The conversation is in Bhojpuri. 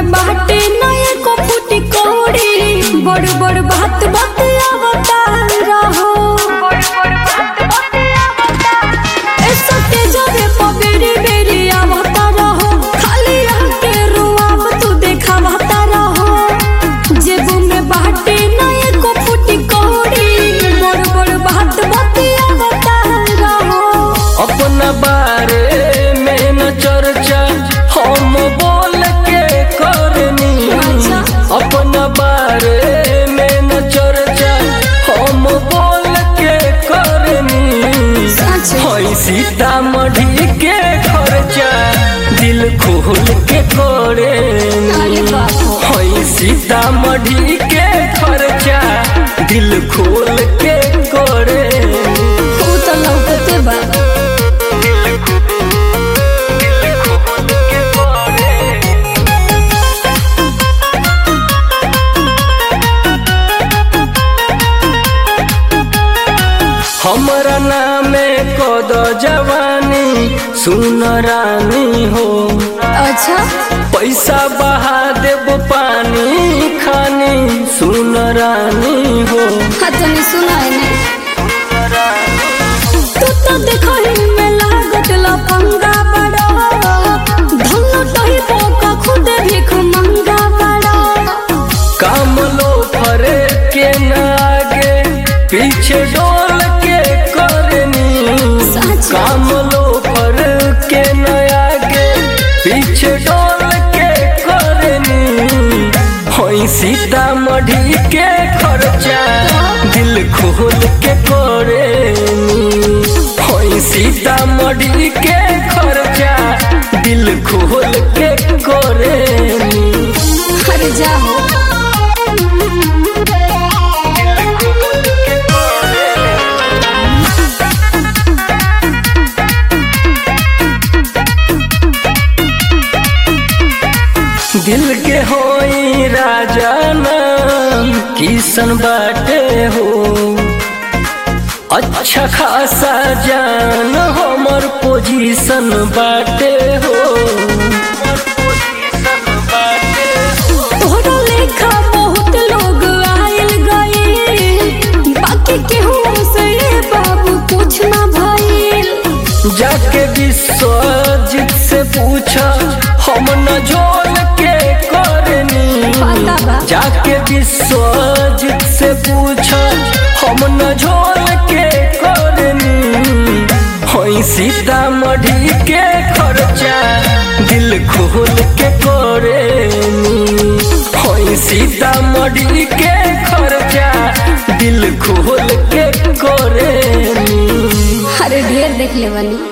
में बाटे नए को फूटी कौड़ी बड़ बड़ बात बात आवता रहो ऐसा तेजरे पबेरी बेरी आवता रहो खाली आके रुआब तू देखावता रहो जेबू में बाटे नए को फूटी कौड़ी बड़ बड़ बात बात आवता रहो अपना बारे में न चर्चा हम बोल के करनी अच्छा। अपना बारे में न चर्चा हम बोल के करनी सच। हई सीतामढ़ी के खर्चा दिल खोल के करे अरे बाप रे। हई सीतामढ़ी के खर्चा दिल खोल के करे ऊ तो लौकते बा हमरा नामे कद जवानी सुन रानी हो अच्छा पैसा बहा देब पानी खानी सुन रानी हो हाँ तनी सुना है ने तू तो देखो ही में लागत लफंगा बड़ा धन तही पोका खुद भीख मंगा बड़ा काम लो फरे के न आगे पीछे डोल के करनी सच। काम लो फर के न आगे पीछे डोल के करनी होई सीतामढ़ी के खर्चा दिल खोल के करेनी होई सीतामढ़ी के खर्चा दिल खोल के करेनी अरे जाओ दिल के होई राजा नाम किसन बाटे हो अच्छा खासा जान हमर पोजीशन बाटे हो तोहरा लेखा बहुत लोग आयल गए बाकी केहू से ये बाबू कुछ ना भइल जाके विश्वजीत से पूछा हम न जोल के करनी पता बा। जाके विश्वजीत से पूछा हम न झोल के करनी होई सीतामढ़ी के खर्चा दिल खोल के करेनी होई सीतामढ़ी के खर्चा दिल खोल के करेनी अरे ढेर देख ले बनी